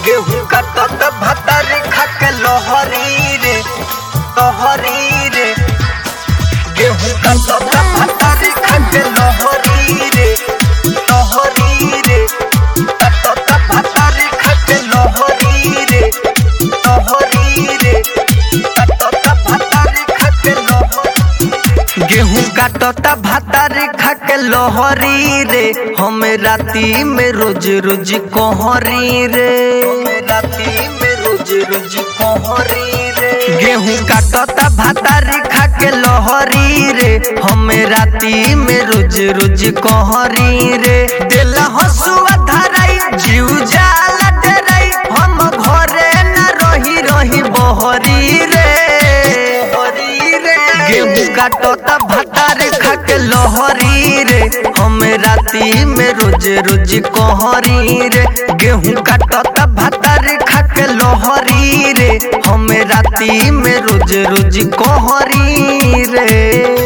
गेहूं काटत भातार खाके लहरी रे लहरी रे गेहूं काटत भातार खाके लहरी रे लहरी रे काटत भातार खाके लहरी रे लहरी रे काटत भातार खाके लहरी गेहूं काटता भातार खाके लहरी रे हम राती में रोज रोज कोहरी रे राती में रोज रोज कोहरी रे गेहूं काटता भातार खाके लहरी रे हम राती में रोज रोज कोहरी रे दिल हसुआ धराई जीव जाला डराई हम घरे न रही रही बहरी रे बहरी रे गेहूं काटता भातार खाके लहरी रे हम राती में रोज रोज कोहरी रे गेहूं काटता भातार खाके लहरी रे हम राती में रोज रोज कोहरी रे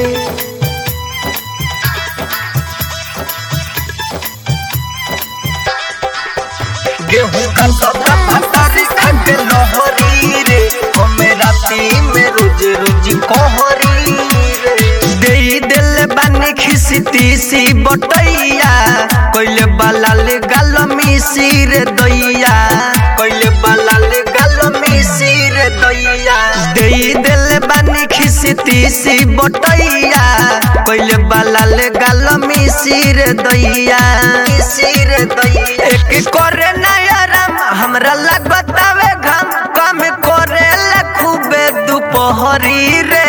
गेहूं काटता भातार खाके लहरी रे हम राती में रोज रोज कोहरी रे देई दिल बानी खिसती सी बटैया कोइले बालाल गाल मिसी रे दैया कोइले बालाल गाल मिसी रे दैया देई दिल बानी खिसती सी बटैया कोइले बालाल गाल मिसी रे दैया मिसी रे दैया एक करे ना आराम हमरा लागतावे घाम काम करे ला खूबे दुपहरी रे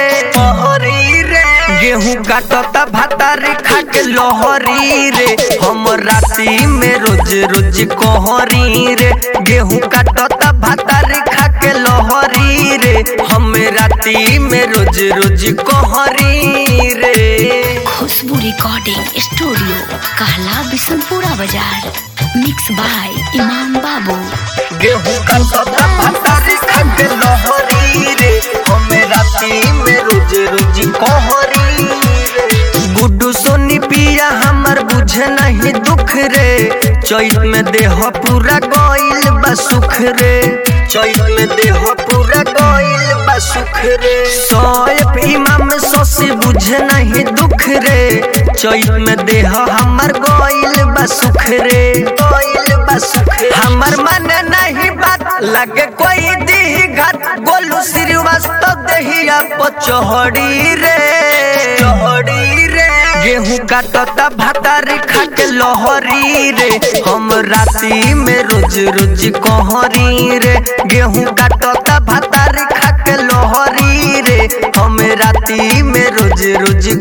पहरी रे गेहूं काटता भातार खाके लहरी रे हम राती में रोज रोज कोहरी रे गेहूं काटता भातार खाके लहरी रे हम राती में रोज रोज कोहरी रे खुशबू रिकॉर्डिंग स्टूडियो कहला बिशनपुरा बाजार मिक्स बाय इमाम बाबू गेहूं काटता भातार खाके लहरी रे हम राती में रोज रोज कोहरी रे गुड्डू सोनी पिया हमर बुझे नहीं दुख रे चैत में देह पूरा गइल बा सुख रे चैत में देह पूरा गइल बा सुख रे सोएब इमाम सोसी बुझे नहीं दुख रे चैत में देह हमर गइल बा सुख रे गइल बा सुख हमर मन नहीं बात लगे कोई दी घात गोलू श्रीवास्तव दहिया पचहड़ी रे चहड़ी रे गेहूं काटता भातार खाके लहरी रे हम राती में रोज रोज कोहरी रे गेहूं काटता भातार खाके लहरी रे हम राती में रोज रोज